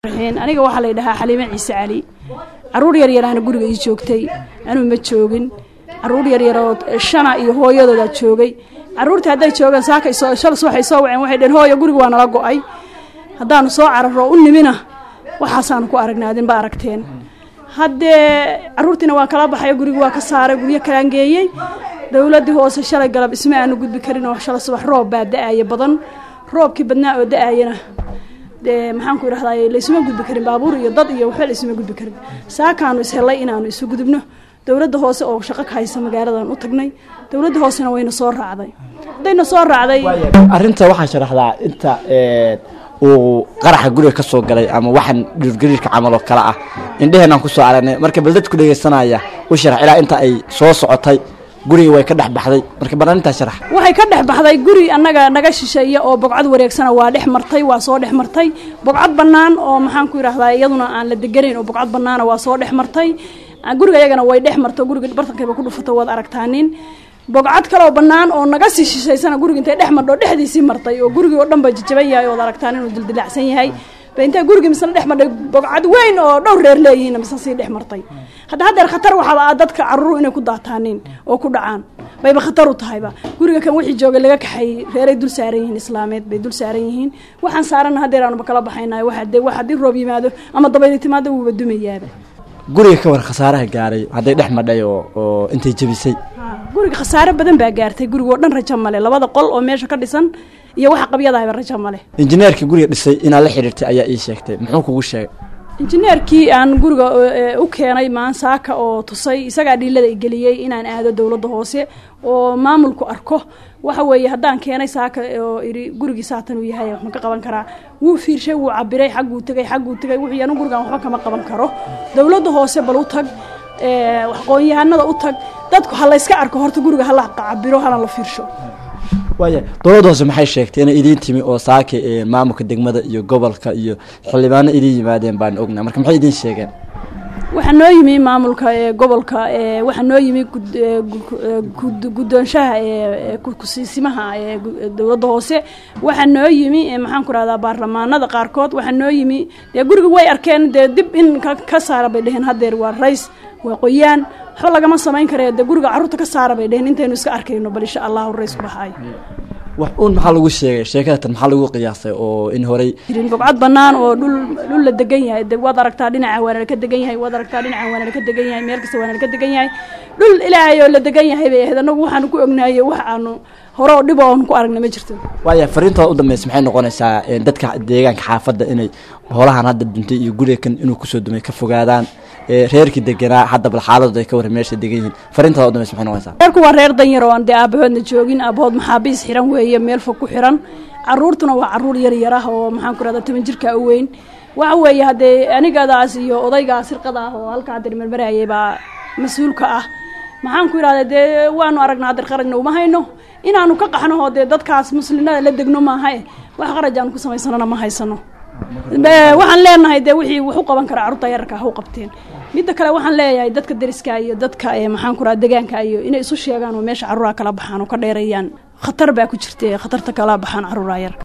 aniga waxaa la dhahaa xaliime ciise cali caruur yaryaraana guriga ii joogtay anuu ma joogin caruur yaryaroo shana iyo hooyadoodaa joogay caruurtii hadday joogaan saakay soo shalas waxay soo waceen waxay dheheen hooyo guriga waa nala go-ay haddaanu soo cararo u nimina waxaasaanu ku aragnay adinba aragteen haddee caruurtiina waan kala baxay guriga waa ka saaray guryo kalaan geeyey dowladdii hoose shalay galab isma aanu gudbi karin oo shala subax roob baa da-aya badan roobkii badnaa oo da-ayana dee maxaan ku idhahdaa laysuma gudbi karin baabuur iyo dad iyo waxba laysuma gudbi karin saakaanu ishellay inaanu isu gudubno dowladda hoose oo shaqo ka haysa magaaladan u tagnay dowladda hoosena wayna soo raacday haddayna soo raacday arrinta waxaa sharaxdaa inta uu qaraxa guriga ka soo galay ama waxaan dhirgariirka camal oo kale ah indheheenaan kusoo aragnay marka bal dadku dhegeysanaya u sharax ilaa inta ay soo socotay guriga way ka dhex baxday marka bal arrintaa sharax waxay ka dhex baxday guri annaga naga shisheeya oo bogcad wareegsana waa dhex martay waa soo dhex martay bogcad bannaan oo maxaan ku idhahdaa iyaduna aan la deganayn oo bogcad bannaana waa soo dhex martay guriga iyagana way dhex marto guriga bartankayba ku dhufato waad aragtaanin bogcad kaleoo bannaan oo naga sii shishaysana guriga intay dhex martho dhexdiisii martay oo gurigii oo dhan ba jajaban yahay ood aragtaan inuu dildilacsan yahay ba intay gurigii misna dhex martay bogcad weyn oo dhowr reer leeyihiin misna sii dhex martay hadda haddeer khatar waxaaba ah dadka caruuru inay ku daataanin oo ku dhacaan bayba khatar u tahayba guriga kan wixii joogay laga kaxayey reeray dul saaran yihiin islaameed bay dul saaran yihiin waxaan saarana haddeer aanuba kala baxaynayo waxa dee wax haddii roob yimaado ama dabayli timaado wuuba dumayaaba guriga ka war khasaaraha gaaray hadday dhex madhay oo oo intay jebisay guriga khasaare badan baa gaartay guriga oo dhan rajo male labada qol oo meesha ka dhisan iyo waxa qabyadahayba rajo male injineerkii guriga dhisay inaad la xidhiirtay ayaa ii sheegtay muxuu kugu sheegay injineerkii aan guriga u keenay maansaaka oo tusay isagaa dhiilada igeliyey inaan aado dowladda hoose oo maamulku arko waxa weeye haddaan keenay saaka oo idhi gurigii saatan uu yahay wax ma ka qaban karaa wuu fiirshay wuu cabiray xagguu tegay xagguu tegay wuxuu anu gurigan waxba kama qaban karo dowladda hoose bal u tag aqoon-yahanada u tag dadku ha layska arko horta guriga hala cabiro hana la fiirsho waaya dowladda hoose maxay sheegtay inay idiin timi oo saaka maamulka degmada iyo gobolka iyo xildhibaano idiin yimaadeen baan ognaa marka maxay idiin sheegeen waxaa noo yimi maamulka gobolka waxaa noo yimi guddoonshaha kusiisimaha dowladda hoose waxaa noo yimi maxaan ku rahdaa baarlamaanada qaarkood waxaa noo yimi dee guriga way arkeen dee dib in ka saara bay dheheen haddeer waa rays waa qoyaan waxba lagama samayn karee dee guriga carruurta ka saara bay dheheen intaynu iska arkayno bal insha allahu rays ku baxaayo wax uun maxaa lagu sheegay sheekadatan maxaa lagu qiyaasay oo in horey jirin bogcad bannaan oo dhul dhul la degan yahay de waad aragtaa dhinaca waana laka degan yahay waad aragtaa dhinaca waana laka degan yahay meel kasta waana laka degan yahay dhul ilaahay oo la degan yahay bay ahayd annagu waxaanu ku ognaayey wax aanu hore oo dhib oon ku aragna ma jirto waaya fariintooda u dambeysa maxay noqonaysaa dadka deegaanka xaafadda inay holahan hadda duntay iyo guriga kan inuu kusoo dumay ka fogaadaan reerkii deganaa hadda bal xaaladooda ay ka warran meesha degan yihiin fariintooda u dambeysa maxay noqonaysaa reerku waa reer danyar oo aan dee aabahoodna joogin aabahood maxaabiis xiran weeye meel fog ku xiran caruurtuna waa caruur yar yar ah oo maxaan ku rahdaa toban jirka u weyn waxa weeye haddee anigadaas iyo odaygaa sirqada ah oo halka haddeer marmarayay baa mas-uulka ah maxaan ku idhahda dee waanu aragnaa haddeer qarajna uma hayno inaanu ka qaxno oo dee dadkaas muslimnada la degno maaha wax qaraj aanu ku samaysanona ma haysano waxaan leenahay dee wixii wax u qaban kara carruurta yararka ha u qabteen midda kale waxaan leeyahay dadka deriska iyo dadka maxaan ku raha degaanka iyo inay isu sheegaan oo meesha carruuraha kala baxaan oo ka dheereeyaan khatar baa ku jirta khatarta kala baxaan carruuraha yar